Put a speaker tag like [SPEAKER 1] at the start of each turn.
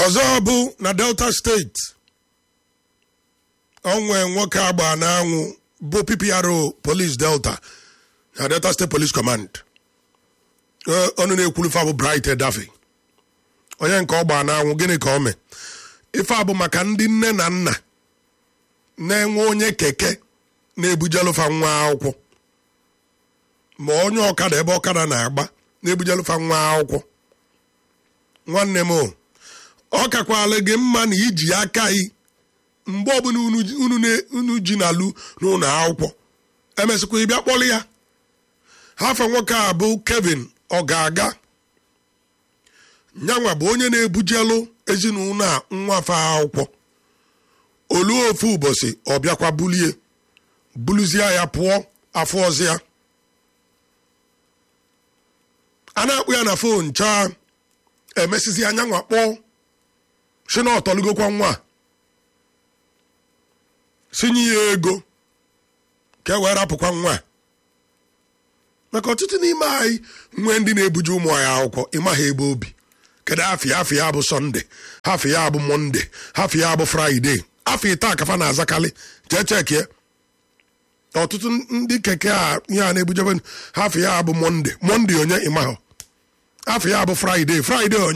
[SPEAKER 1] ọzọ bụ na delta steeti onwe nwoke agba n'anwụ bụ ppro police delta na delta state police command ọnụ na-ekwuru ife bụ bright edafe onye nke ọ gbaa n'anwụ gịnị ka o mee ife a bụ maka ndị nne na nna na-enwe onye keke na-ebujelufa nwa akwụkwọ ma onye ọkada ebe ọkada na-agba na-ebujelufa nwa akwụkwọ nwanne m o ọ kakwala gị mma na iji aka gị mgbe ọbụla unu ji na-alụ n'ụlọ akwụkwọ emesịkwa ịbịa kpọrọ ya hafa nwoke a bụ kevin ọ ga-aga nyanwa bụ onye na-ebujelu ezinụlọ a nwafe akwụkwọ olu ofu ụbọchị ọ bịakwa bulie buluzie ya pụọ afọ ọzọ ya a na-akpụ ya na fon chaa emesizi anyanwa kpọọ si na ọtọlugokwa nwa sinye ya ego ka e wee rapụkwa nwa maka ọtụtụ n'ime anyị nwee ndị na-ebuje ụmụ anyị akwụkwọ ịma ha ebe obi kedu afọ ya afọ ya bụ sọnde afọ ya bụ mọnde afọ ya bụ fraịde afọ ite akafa na-azakalị jee chekie ọtụtụ ndị keke a ihe a na-ebujebe afọ ya bụ mọnde mọnde onye ịma ha afọ ya bụ fraịde fraịde onye